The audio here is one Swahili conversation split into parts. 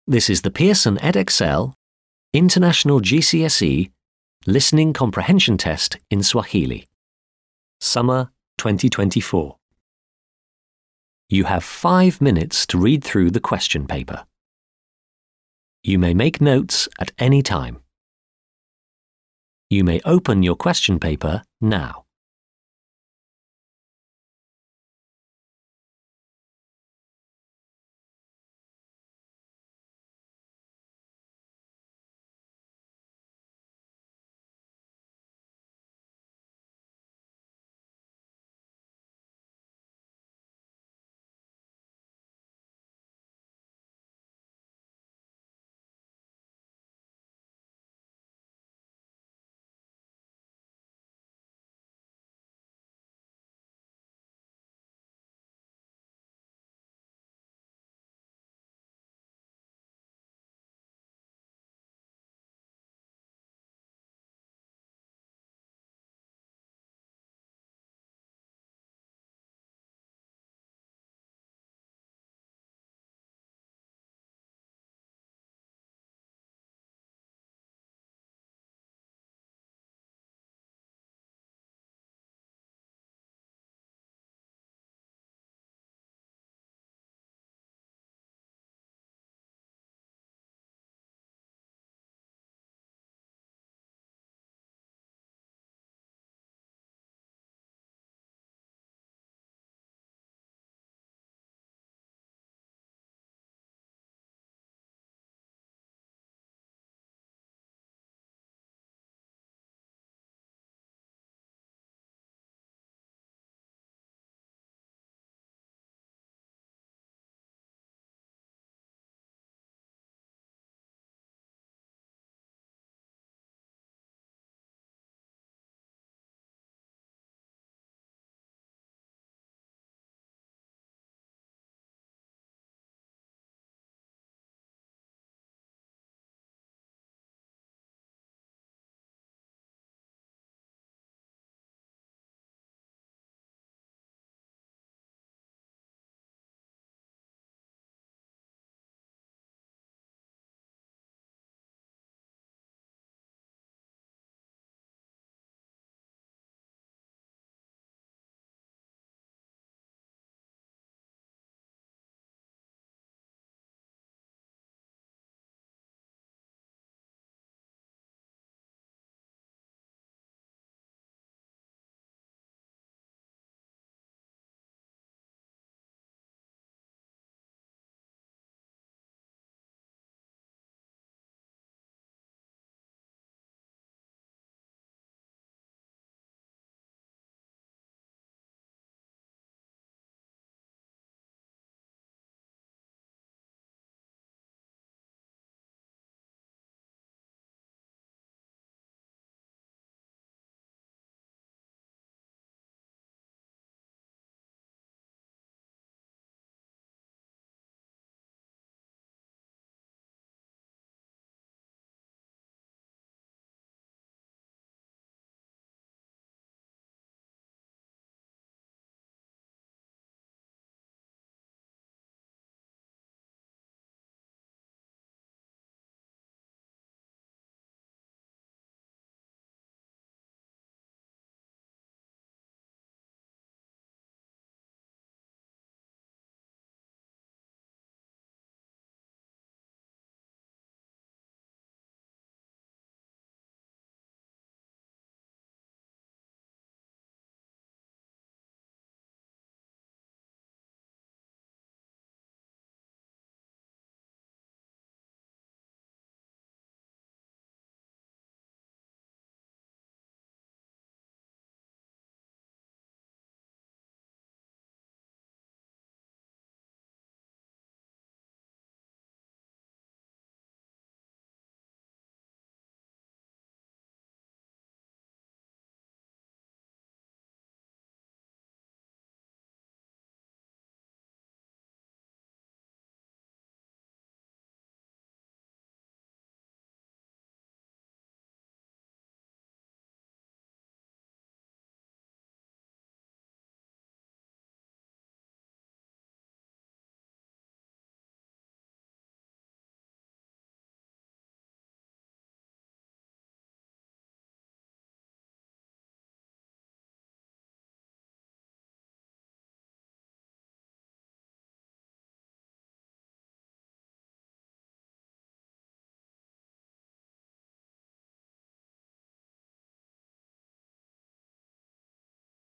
This is the Pearson EdXL International GCSE Listening Comprehension Test in Swahili. Summer 2024. You have five minutes to read through the question paper. You may make notes at any time. You may open your question paper now.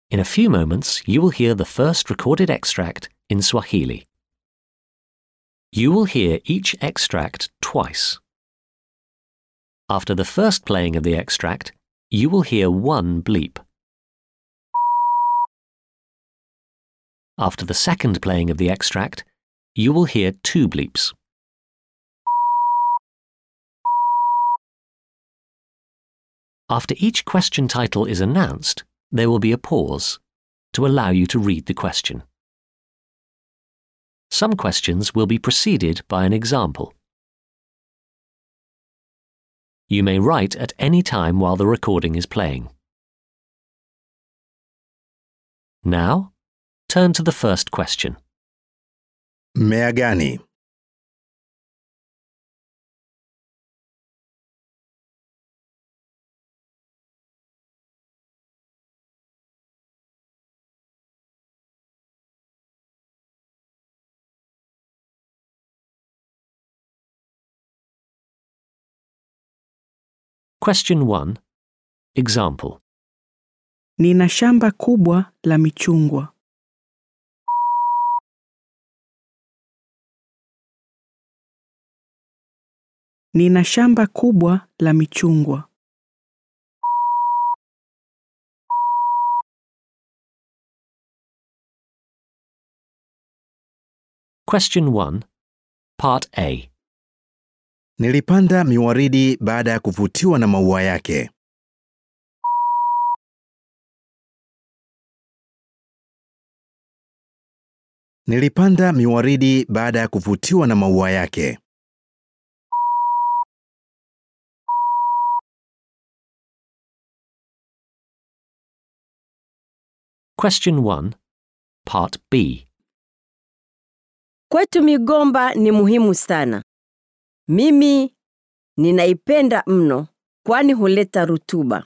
In a few moments, you will hear the first recorded extract in Swahili. You will hear each extract twice. After the first playing of the extract, you will hear one bleep. After the second playing of the extract, you will hear two bleeps. After each question title is announced, there will be a pause to allow you to read the question. Some questions will be preceded by an example. You may write at any time while the recording is playing. Now, turn to the first question. Mmea gani? Question 1. Example. Nina shamba kubwa la michungwa. Nina shamba kubwa la michungwa. Question 1. Part A. Nilipanda miwaridi baada ya kuvutiwa na maua yake. Nilipanda miwaridi baada ya kuvutiwa na maua yake. Question 1. Part B. Kwetu migomba ni muhimu sana. Mimi ninaipenda mno kwani huleta rutuba.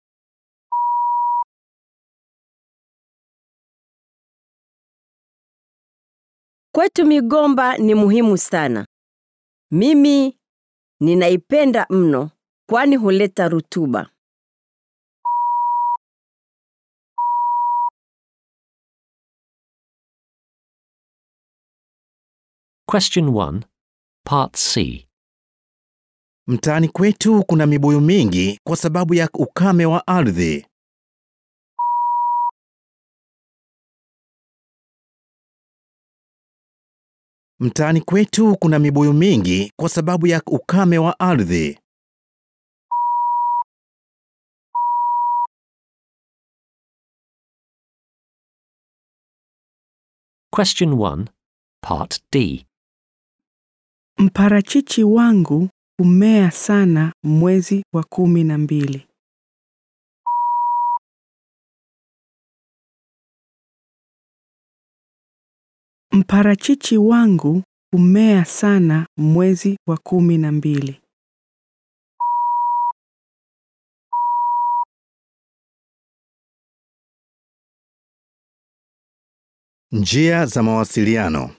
Kwetu migomba ni muhimu sana. Mimi ninaipenda mno kwani huleta rutuba. Question 1. Part C. Mtaani kwetu kuna mibuyu mingi kwa sababu ya ukame wa ardhi. Mtaani kwetu kuna mibuyu mingi kwa sababu ya ukame wa ardhi. Question 1. Part D. Mparachichi wangu humea sana mwezi wa kumi na mbili. Mparachichi wangu humea sana mwezi wa kumi na mbili. Njia za mawasiliano.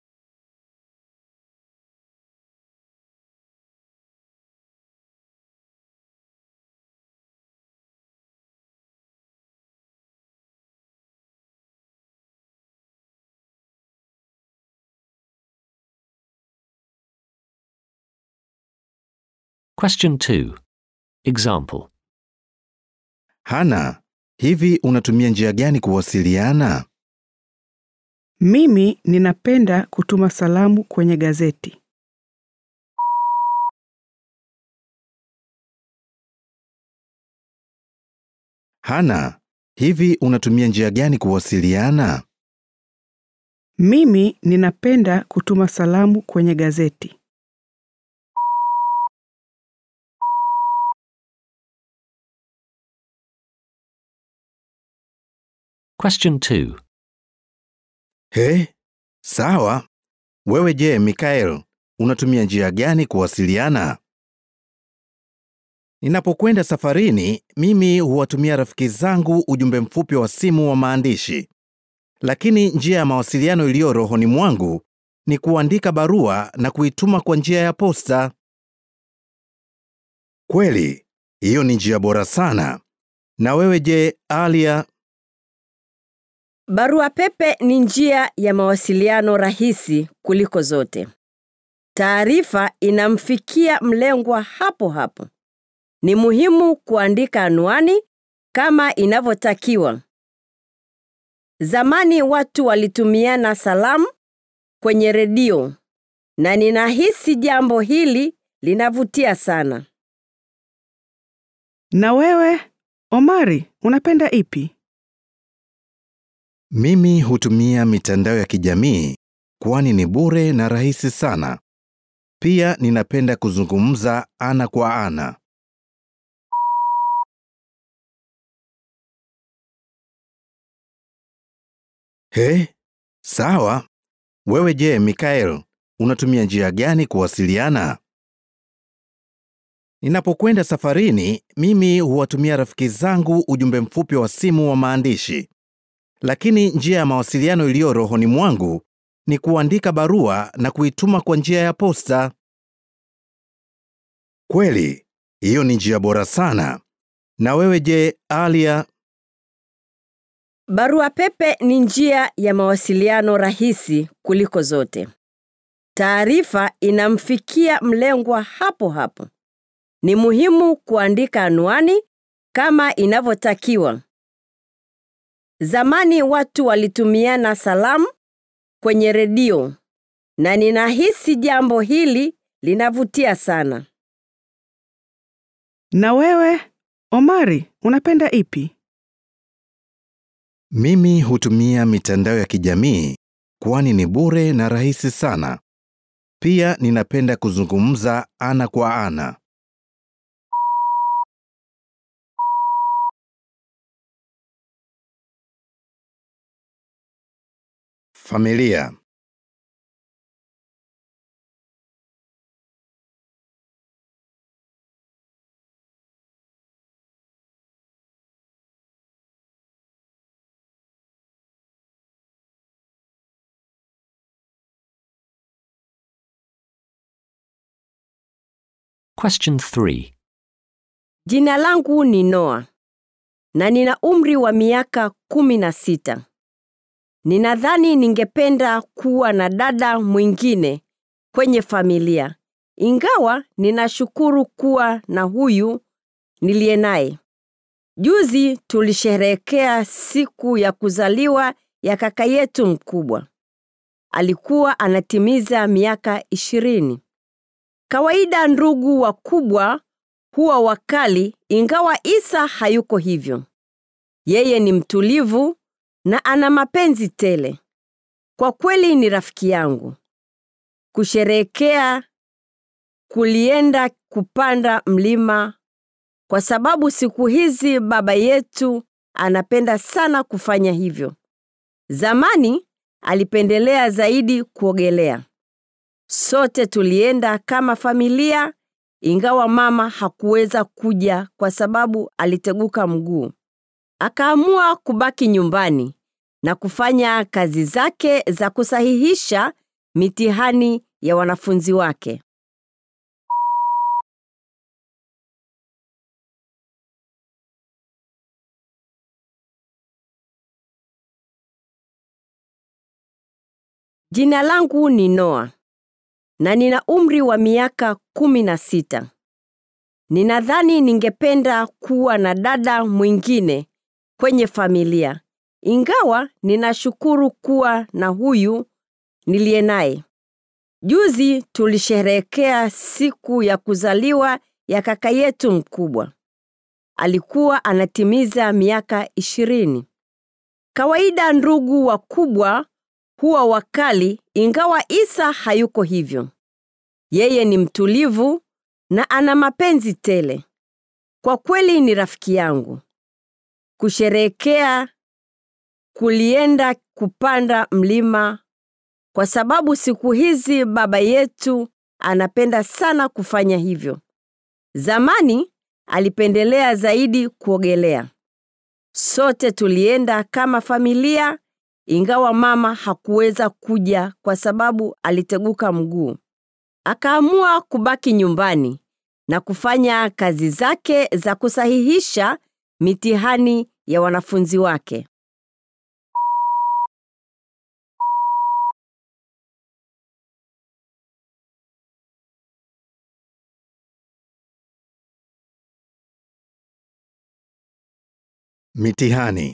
Question 2. Example. Hana, hivi unatumia njia gani kuwasiliana? Mimi ninapenda kutuma salamu kwenye gazeti. Hana, hivi unatumia njia gani kuwasiliana? Mimi ninapenda kutuma salamu kwenye gazeti. Question 2. He, sawa. Wewe je, Mikael, unatumia njia gani kuwasiliana? Ninapokwenda safarini, mimi huwatumia rafiki zangu ujumbe mfupi wa simu wa maandishi. Lakini njia ya mawasiliano iliyo rohoni mwangu ni kuandika barua na kuituma kwa njia ya posta. Kweli, hiyo ni njia bora sana. Na wewe je, Alia? Barua pepe ni njia ya mawasiliano rahisi kuliko zote. Taarifa inamfikia mlengwa hapo hapo. Ni muhimu kuandika anwani kama inavyotakiwa. Zamani watu walitumiana salamu kwenye redio na ninahisi jambo hili linavutia sana. Na wewe, Omari, unapenda ipi? Mimi hutumia mitandao ya kijamii kwani ni bure na rahisi sana. Pia ninapenda kuzungumza ana kwa ana. He, sawa. Wewe je, Mikael, unatumia njia gani kuwasiliana? Ninapokwenda safarini, mimi huwatumia rafiki zangu ujumbe mfupi wa simu wa maandishi. Lakini njia ya mawasiliano iliyo rohoni mwangu ni kuandika barua na kuituma kwa njia ya posta. Kweli, hiyo ni njia bora sana. Na wewe je, Alia? Barua pepe ni njia ya mawasiliano rahisi kuliko zote. Taarifa inamfikia mlengwa hapo hapo. Ni muhimu kuandika anwani kama inavyotakiwa. Zamani watu walitumiana salamu kwenye redio na ninahisi jambo hili linavutia sana. Na wewe, Omari, unapenda ipi? Mimi hutumia mitandao ya kijamii kwani ni bure na rahisi sana. Pia ninapenda kuzungumza ana kwa ana. Familia. Question 3. Jina langu ni Noa na nina umri wa miaka kumi na sita. Ninadhani ningependa kuwa na dada mwingine kwenye familia, ingawa ninashukuru kuwa na huyu niliye naye. Juzi tulisherehekea siku ya kuzaliwa ya kaka yetu mkubwa. Alikuwa anatimiza miaka ishirini. Kawaida ndugu wakubwa huwa wakali, ingawa Isa hayuko hivyo. Yeye ni mtulivu na ana mapenzi tele. Kwa kweli ni rafiki yangu. Kusherehekea kulienda kupanda mlima kwa sababu siku hizi baba yetu anapenda sana kufanya hivyo. Zamani alipendelea zaidi kuogelea. Sote tulienda kama familia, ingawa mama hakuweza kuja kwa sababu aliteguka mguu. Akaamua kubaki nyumbani na kufanya kazi zake za kusahihisha mitihani ya wanafunzi wake. Jina langu ni Noa na nina umri wa miaka kumi na sita. Ninadhani ningependa kuwa na dada mwingine kwenye familia, ingawa ninashukuru kuwa na huyu niliye naye. Juzi tulisherehekea siku ya kuzaliwa ya kaka yetu mkubwa. Alikuwa anatimiza miaka ishirini. Kawaida ndugu wakubwa huwa wakali, ingawa Isa hayuko hivyo. Yeye ni mtulivu na ana mapenzi tele. Kwa kweli ni rafiki yangu. Kusherehekea kulienda kupanda mlima kwa sababu siku hizi baba yetu anapenda sana kufanya hivyo. Zamani alipendelea zaidi kuogelea. Sote tulienda kama familia, ingawa mama hakuweza kuja kwa sababu aliteguka mguu. Akaamua kubaki nyumbani na kufanya kazi zake za kusahihisha mitihani ya wanafunzi wake. Mitihani.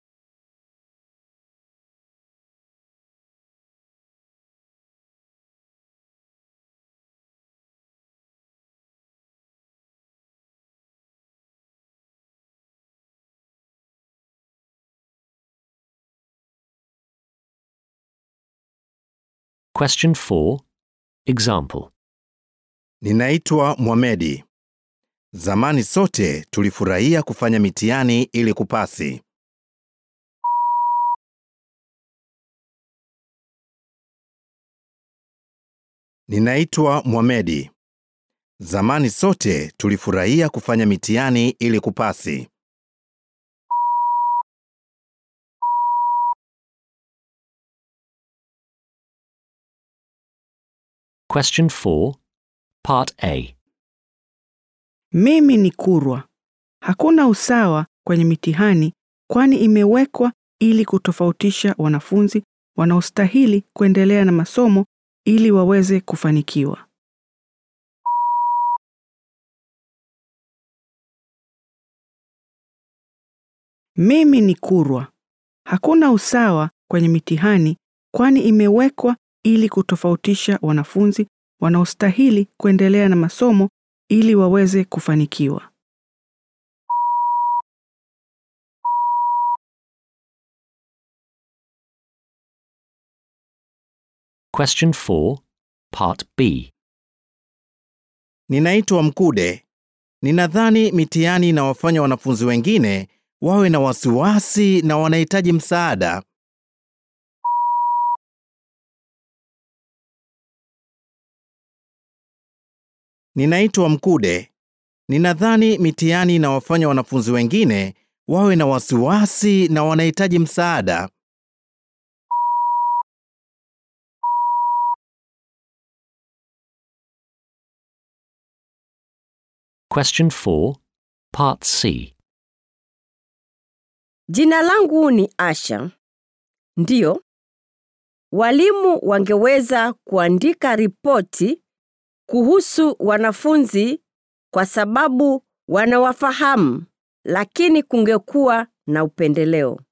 Question 4. Example. Ninaitwa Mohamedi. Zamani sote tulifurahia kufanya mitihani ili kupasi. Ninaitwa Mohamedi. Zamani sote tulifurahia kufanya mitihani ili kupasi. Question 4. Part A. Mimi ni Kurwa. Hakuna usawa kwenye mitihani kwani imewekwa ili kutofautisha wanafunzi wanaostahili kuendelea na masomo ili waweze kufanikiwa. Mimi ni Kurwa. Hakuna usawa kwenye mitihani kwani imewekwa ili kutofautisha wanafunzi wanaostahili kuendelea na masomo ili waweze kufanikiwa. Question 4. Part B. Ninaitwa Mkude. Ninadhani mitihani inawafanya wanafunzi wengine wawe na wasiwasi na wanahitaji msaada. Ninaitwa Mkude. Ninadhani mitihani inawafanya wanafunzi wengine wawe na wasiwasi na wanahitaji msaada. Question 4. Part C. Jina langu ni Asha. Ndiyo, walimu wangeweza kuandika ripoti kuhusu wanafunzi kwa sababu wanawafahamu, lakini kungekuwa na upendeleo.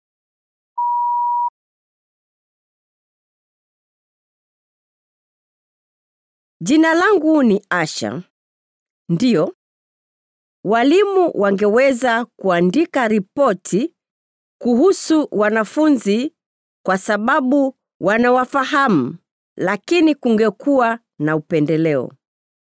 Jina langu ni Asha. Ndiyo, walimu wangeweza kuandika ripoti kuhusu wanafunzi kwa sababu wanawafahamu, lakini kungekuwa na upendeleo.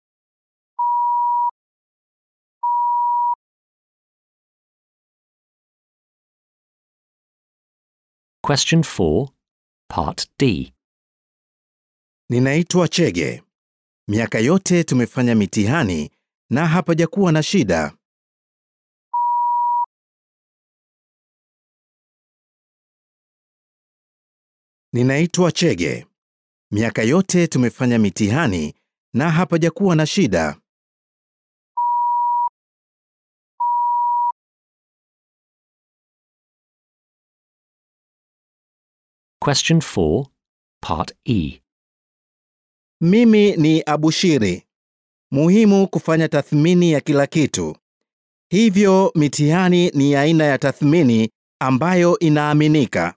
Question 4. Part D. Ninaitwa Chege. Miaka yote tumefanya mitihani na hapajakuwa na shida. Ninaitwa Chege. Miaka yote tumefanya mitihani na hapajakuwa na shida. Question 4. Part E. Mimi ni Abushiri. Muhimu kufanya tathmini ya kila kitu. Hivyo mitihani ni aina ya tathmini ambayo inaaminika.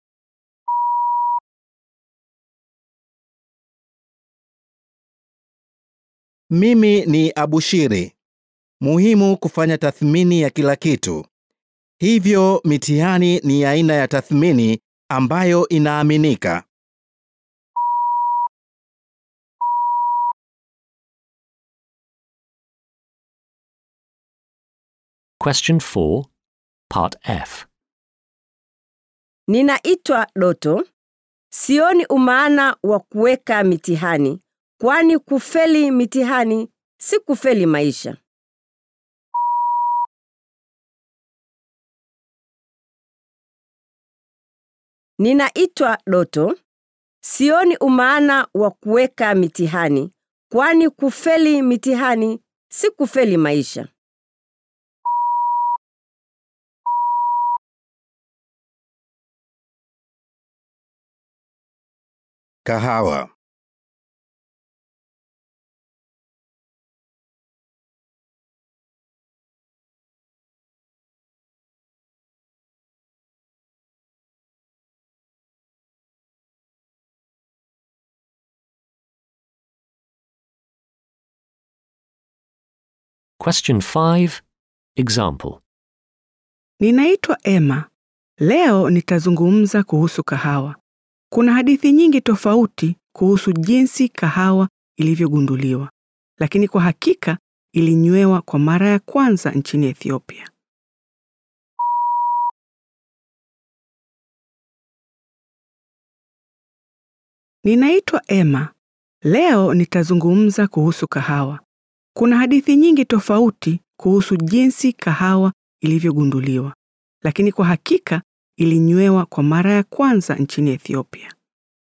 Mimi ni Abushiri. Muhimu kufanya tathmini ya kila kitu. Hivyo mitihani ni aina ya tathmini ambayo inaaminika. Question 4. Part F. Ninaitwa Doto. Sioni umaana wa kuweka mitihani, kwani kufeli mitihani si kufeli maisha. Ninaitwa Doto. Sioni umaana wa kuweka mitihani, kwani kufeli mitihani si kufeli maisha. Kahawa. Question 5. Example. Ninaitwa Emma. Leo nitazungumza kuhusu kahawa. Kuna hadithi nyingi tofauti kuhusu jinsi kahawa ilivyogunduliwa, lakini kwa hakika ilinywewa kwa mara ya kwanza nchini Ethiopia. Ninaitwa Emma. Leo nitazungumza kuhusu kahawa. Kuna hadithi nyingi tofauti kuhusu jinsi kahawa ilivyogunduliwa, lakini kwa hakika ilinywewa kwa mara ya kwanza nchini Ethiopia.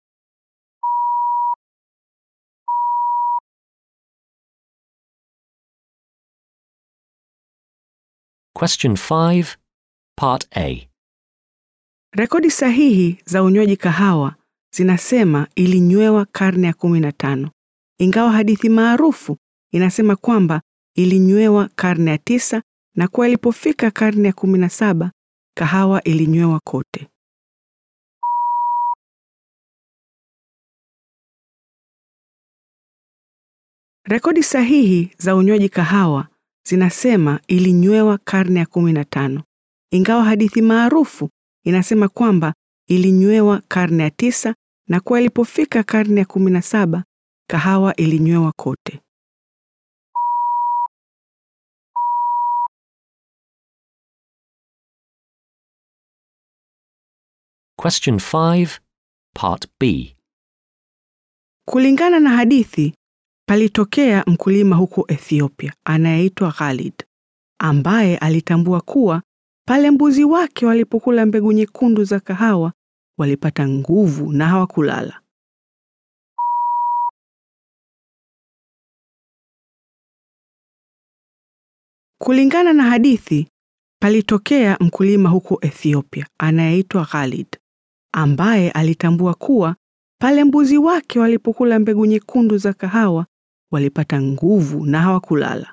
Question 5. Part A. Rekodi sahihi za unywaji kahawa zinasema ilinywewa karne ya 15, ingawa hadithi maarufu inasema kwamba ilinywewa karne ya tisa na kuwa ilipofika karne ya 17 kahawa ilinywewa kote. Rekodi sahihi za unywaji kahawa zinasema ilinywewa karne ya 15, ingawa hadithi maarufu inasema kwamba ilinywewa karne ya tisa na kuwa ilipofika karne ya 17 kahawa ilinywewa kote. Question 5. Part B. Kulingana na hadithi, palitokea mkulima huko Ethiopia anayeitwa Khalid, ambaye alitambua kuwa pale mbuzi wake walipokula mbegu nyekundu za kahawa walipata nguvu na hawakulala. Kulingana na hadithi, palitokea mkulima huko Ethiopia anayeitwa Khalid, ambaye alitambua kuwa pale mbuzi wake walipokula mbegu nyekundu za kahawa walipata nguvu na hawakulala.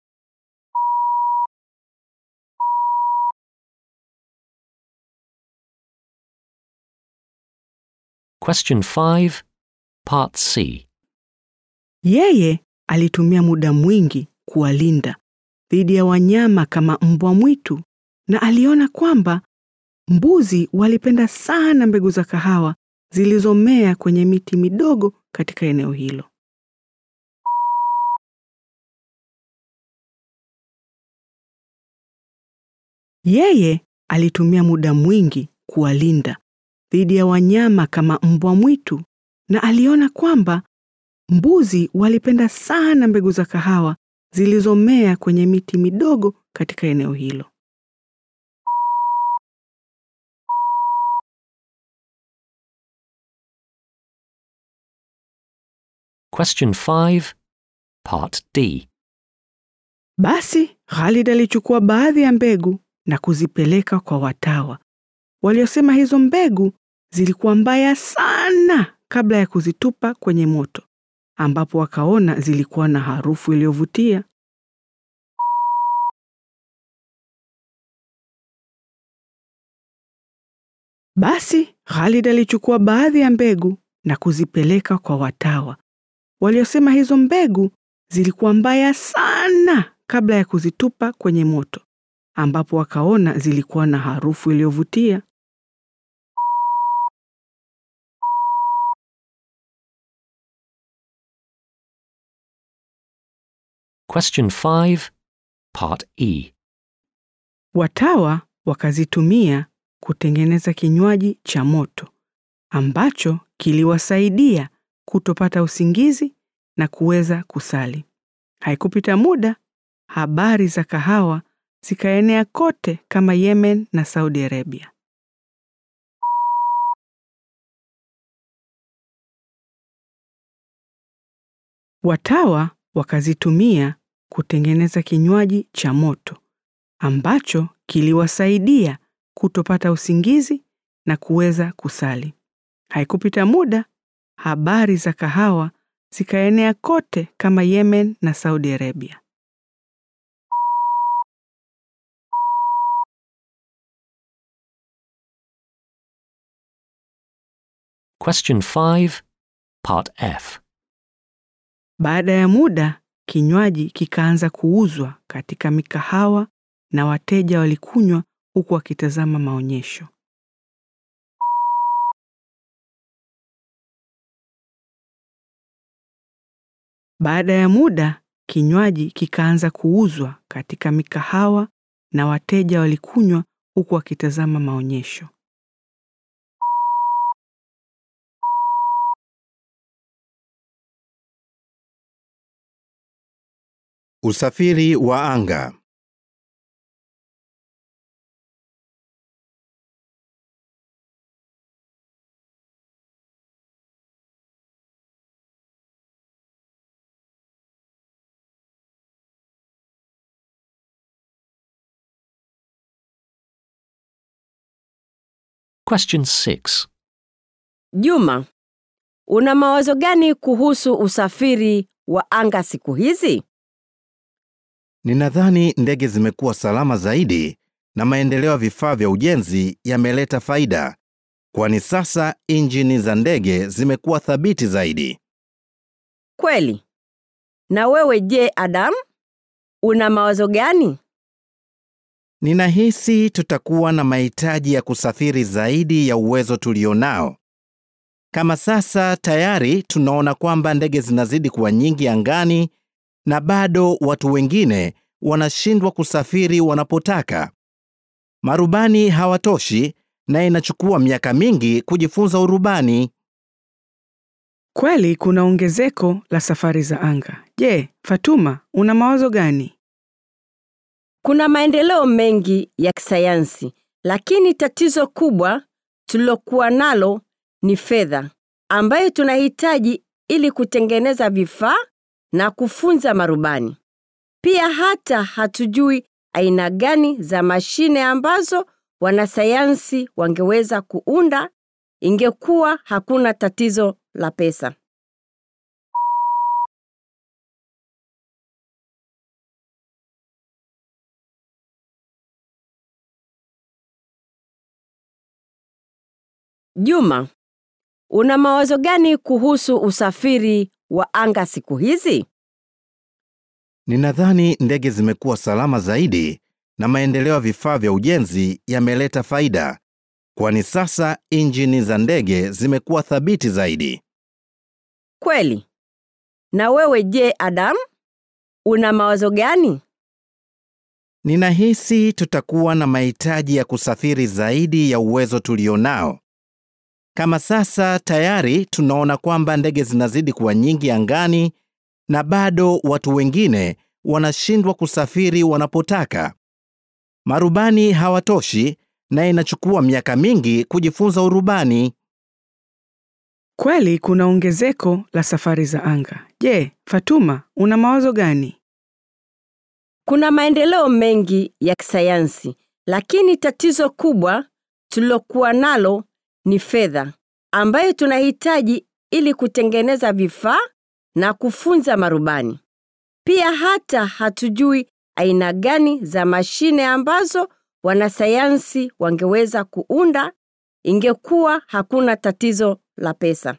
Question 5. Part C. Yeye alitumia muda mwingi kuwalinda dhidi ya wanyama kama mbwa mwitu na aliona kwamba mbuzi walipenda sana mbegu za kahawa zilizomea kwenye miti midogo katika eneo hilo. Yeye alitumia muda mwingi kuwalinda dhidi ya wanyama kama mbwa mwitu na aliona kwamba mbuzi walipenda sana mbegu za kahawa zilizomea kwenye miti midogo katika eneo hilo. Question 5. Part D. Basi Khalid alichukua baadhi ya mbegu na kuzipeleka kwa watawa waliosema hizo mbegu zilikuwa mbaya sana kabla ya kuzitupa kwenye moto, ambapo wakaona zilikuwa na harufu iliyovutia. Basi Khalid alichukua baadhi ya mbegu na kuzipeleka kwa watawa waliosema hizo mbegu zilikuwa mbaya sana kabla ya kuzitupa kwenye moto, ambapo wakaona zilikuwa na harufu iliyovutia. Question 5. Part E. Watawa wakazitumia kutengeneza kinywaji cha moto ambacho kiliwasaidia kutopata usingizi na kuweza kusali. Haikupita muda, habari za kahawa zikaenea kote kama Yemen na Saudi Arabia. Watawa wakazitumia kutengeneza kinywaji cha moto ambacho kiliwasaidia kutopata usingizi na kuweza kusali. Haikupita muda, habari za kahawa zikaenea kote kama Yemen na Saudi Arabia. Question 5. Part F. Baada ya muda, kinywaji kikaanza kuuzwa katika mikahawa na wateja walikunywa huku wakitazama maonyesho. Baada ya muda, kinywaji kikaanza kuuzwa katika mikahawa na wateja walikunywa huku wakitazama maonyesho. Usafiri wa anga. Question 6. Juma, una mawazo gani kuhusu usafiri wa anga siku hizi? Ninadhani ndege zimekuwa salama zaidi na maendeleo ya vifaa vya ujenzi yameleta faida, kwani sasa injini za ndege zimekuwa thabiti zaidi. Kweli. Na wewe je, Adam? Una mawazo gani? Ninahisi tutakuwa na mahitaji ya kusafiri zaidi ya uwezo tulionao. Kama sasa tayari tunaona kwamba ndege zinazidi kuwa nyingi angani na bado watu wengine wanashindwa kusafiri wanapotaka. Marubani hawatoshi na inachukua miaka mingi kujifunza urubani. Kweli kuna ongezeko la safari za anga. Je, Fatuma, una mawazo gani? Kuna maendeleo mengi ya kisayansi, lakini tatizo kubwa tulilokuwa nalo ni fedha ambayo tunahitaji ili kutengeneza vifaa na kufunza marubani. Pia hata hatujui aina gani za mashine ambazo wanasayansi wangeweza kuunda ingekuwa hakuna tatizo la pesa. Juma, una mawazo gani kuhusu usafiri wa anga siku hizi? Ninadhani ndege zimekuwa salama zaidi na maendeleo ya vifaa vya ujenzi yameleta faida, kwani sasa injini za ndege zimekuwa thabiti zaidi. Kweli. Na wewe je, Adam? Una mawazo gani? Ninahisi tutakuwa na mahitaji ya kusafiri zaidi ya uwezo tulionao. Kama sasa tayari tunaona kwamba ndege zinazidi kuwa nyingi angani na bado watu wengine wanashindwa kusafiri wanapotaka. Marubani hawatoshi na inachukua miaka mingi kujifunza urubani. Kweli kuna ongezeko la safari za anga. Je, Fatuma, una mawazo gani? Kuna maendeleo mengi ya kisayansi, lakini tatizo kubwa tulilokuwa nalo ni fedha ambayo tunahitaji ili kutengeneza vifaa na kufunza marubani. Pia hata hatujui aina gani za mashine ambazo wanasayansi wangeweza kuunda ingekuwa hakuna tatizo la pesa.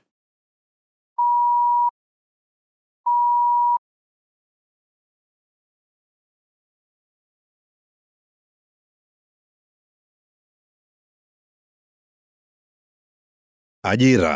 Ajira.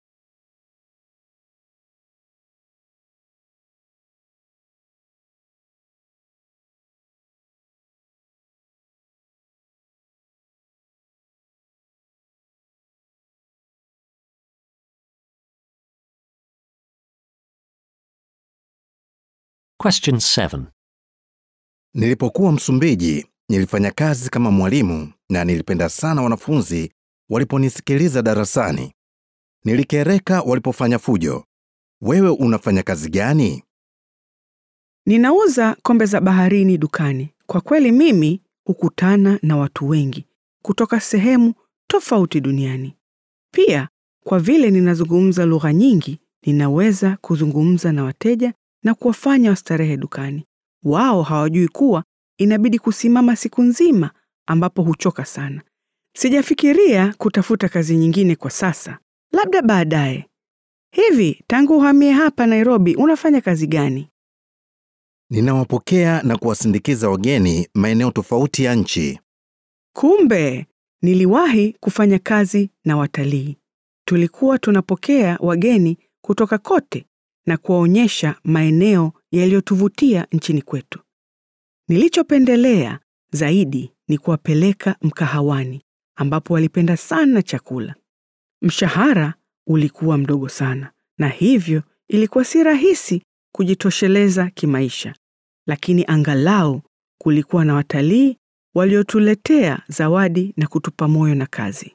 Question 7. Nilipokuwa Msumbiji, nilifanya kazi kama mwalimu na nilipenda sana wanafunzi waliponisikiliza darasani. Nilikereka walipofanya fujo. Wewe unafanya kazi gani? Ninauza kombe za baharini dukani. Kwa kweli mimi hukutana na watu wengi kutoka sehemu tofauti duniani. Pia kwa vile ninazungumza lugha nyingi, ninaweza kuzungumza na wateja na kuwafanya wastarehe dukani. Wao hawajui kuwa inabidi kusimama siku nzima ambapo huchoka sana. Sijafikiria kutafuta kazi nyingine kwa sasa, labda baadaye. Hivi tangu uhamie hapa Nairobi unafanya kazi gani? Ninawapokea na kuwasindikiza wageni maeneo tofauti ya nchi. Kumbe niliwahi kufanya kazi na watalii. Tulikuwa tunapokea wageni kutoka kote na kuwaonyesha maeneo yaliyotuvutia nchini kwetu. Nilichopendelea zaidi ni kuwapeleka mkahawani ambapo walipenda sana chakula. Mshahara ulikuwa mdogo sana na hivyo ilikuwa si rahisi kujitosheleza kimaisha, lakini angalau kulikuwa na watalii waliotuletea zawadi na kutupa moyo na kazi.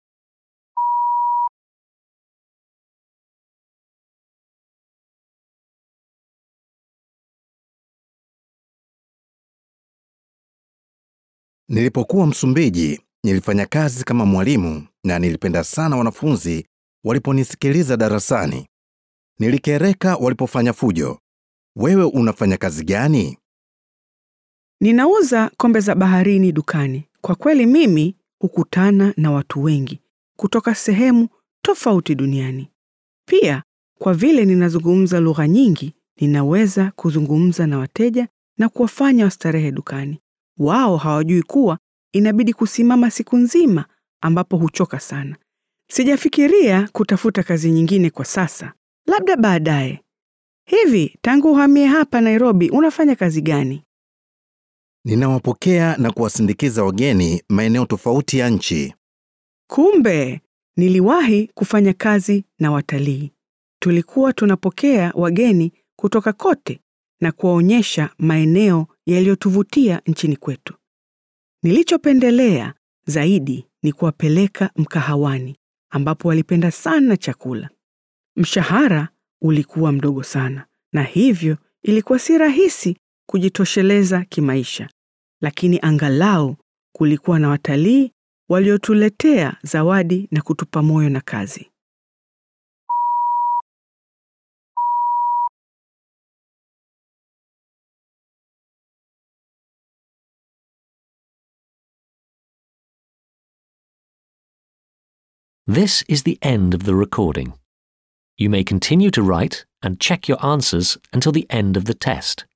Nilipokuwa Msumbiji, nilifanya kazi kama mwalimu na nilipenda sana wanafunzi waliponisikiliza darasani. Nilikereka walipofanya fujo. Wewe unafanya kazi gani? Ninauza kombe za baharini dukani. Kwa kweli mimi hukutana na watu wengi kutoka sehemu tofauti duniani. Pia kwa vile ninazungumza lugha nyingi, ninaweza kuzungumza na wateja na kuwafanya wastarehe dukani. Wao hawajui kuwa inabidi kusimama siku nzima ambapo huchoka sana. Sijafikiria kutafuta kazi nyingine kwa sasa, labda baadaye. Hivi tangu uhamie hapa Nairobi unafanya kazi gani? Ninawapokea na kuwasindikiza wageni maeneo tofauti ya nchi. Kumbe niliwahi kufanya kazi na watalii. Tulikuwa tunapokea wageni kutoka kote na kuwaonyesha maeneo yaliyotuvutia nchini kwetu. Nilichopendelea zaidi ni kuwapeleka mkahawani ambapo walipenda sana chakula. Mshahara ulikuwa mdogo sana na hivyo ilikuwa si rahisi kujitosheleza kimaisha, lakini angalau kulikuwa na watalii waliotuletea zawadi na kutupa moyo na kazi. This is the end of the recording. You may continue to write and check your answers until the end of the test.